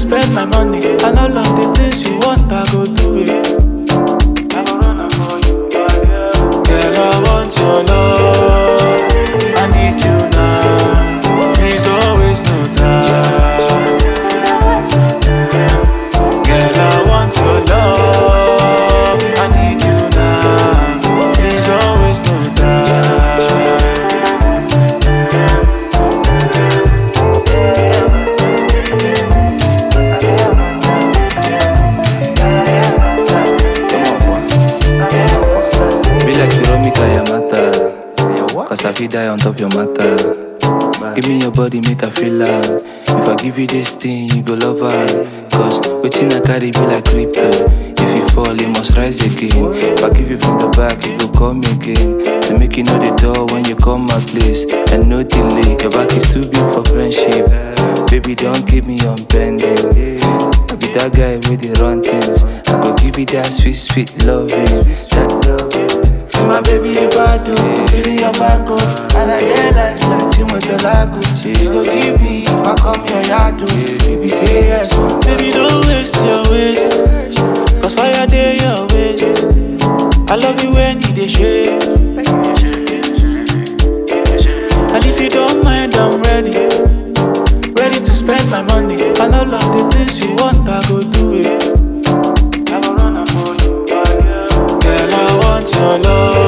spend my money. And all of the things you want, I go do it. I go run am for you, yeah. Girl, I want your love. I need you now. Please don't waste no time. Girl, I want your love. I need you now. Please don't waste no time. Be like you run me Yamata. Cause I feel die on top your matter. Give me your body, make I feel love. If I give you this thing, you go love her. Cause waiting I carry be like crypto. If you fall, you must rise again. If I give you from the back, you go come again. To make you know the door when you come my place. And no delay, your back is too big for friendship. Baby, don't keep me on bending. I be that guy with the run things. I go give you that sweet, sweet loving. That loving. See my baby, you bad, oh. Feeling your back, oh. And I get nice like Chimote Lago. Say you go give me if I come your yard, oh. Baby, say yes, oh. Baby, don't waste your waste. Cause fire day your waste. I love you when you dey shake. And if you don't mind, I'm ready. Ready to spend my money. And all of the things you want, I go do it. I go run am for you, Girl, I want your love.